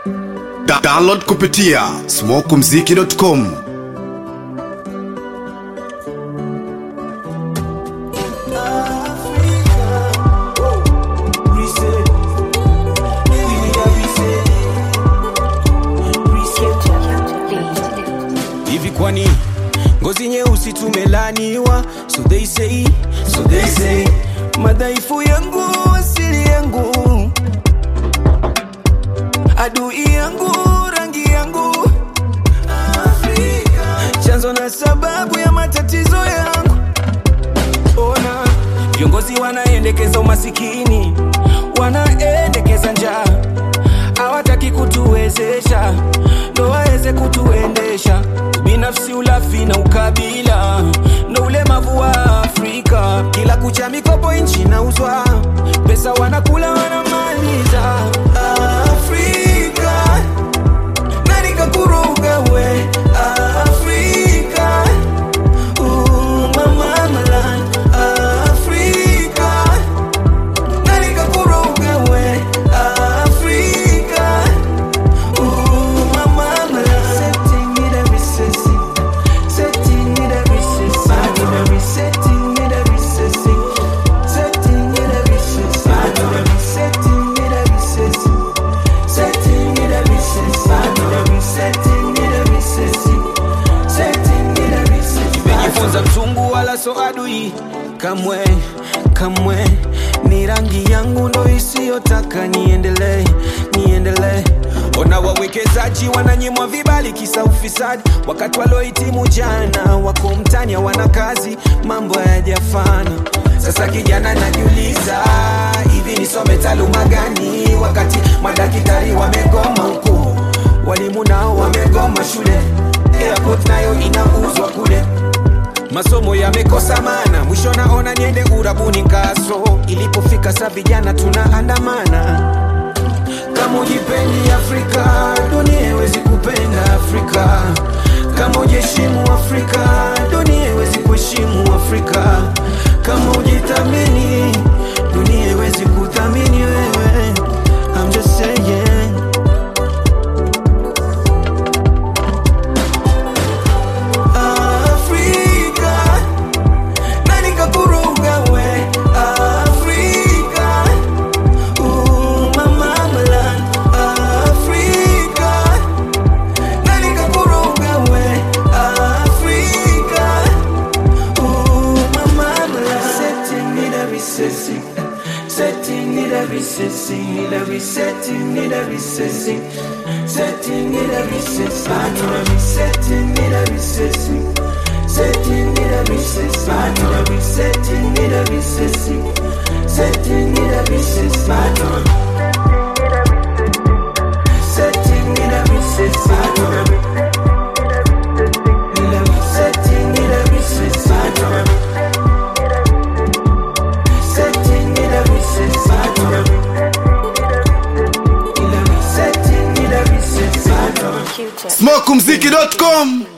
Da download kupitia smokumziki.com hivi kwani ngozi nyeusi tumelaniwa so they say, so they say madhaifu yangu asili yangu adui yangu rangi yangu Afrika. chanzo na sababu ya matatizo yangu ona viongozi wanaendekeza umasikini wanaendekeza njaa hawataki kutuwezesha ndo waweze kutuendesha binafsi ulafi na ukabila ndo ulemavu wa afrika kila kucha mikopo nchi nauzwa pesa wanakula wanamaliza afrika nani kakuruga we afrika Uh, mama malan afrika nani kakuruga we afrika Uh, mama malan setting it every sissy setting it every sissy every setting it every sissy setting it every sissy every setting it every sissy setting it every sissy every setting it every sissy setting it every sissy nimejifunza mzungu wala so adui kamwe kamwe ni rangi yangu ndo isiyotaka niendelee niendelee ona wawekezaji wananyimwa vibali kisa ufisadi wakati waliohitimu jana wako mtani hawana kazi mambo hayajafana sasa kijana najiuliza hivi nisome taaluma gani wakati madaktari wamegoma huku walimu nao wamegoma shule airport nayo inauzwa kule masomo yamekosa mana mwisho naona niende urabuni kaso ilipofika sa vijana tunaandamana kama ujipendi afrika dunia iwezi kupenda afrika kama ujiheshimu afrika dunia iwezi kuheshimu afrika kama ujithamini dunia iwezi kuthamini wewe I'm just saying Afrika nani kakuruga we Afrika Uh, mama malan Afrika nani kakuruga we Afrika Uh, mama malan setting it every sissy setting it every sissy every setting it every sissy setting it every sissy every setting it every sissy setting it every sissy every setting it every sissy setting it every sissy setting it every sissy setting it every sissy setting it every sissy setting it every sissy smokumziki.com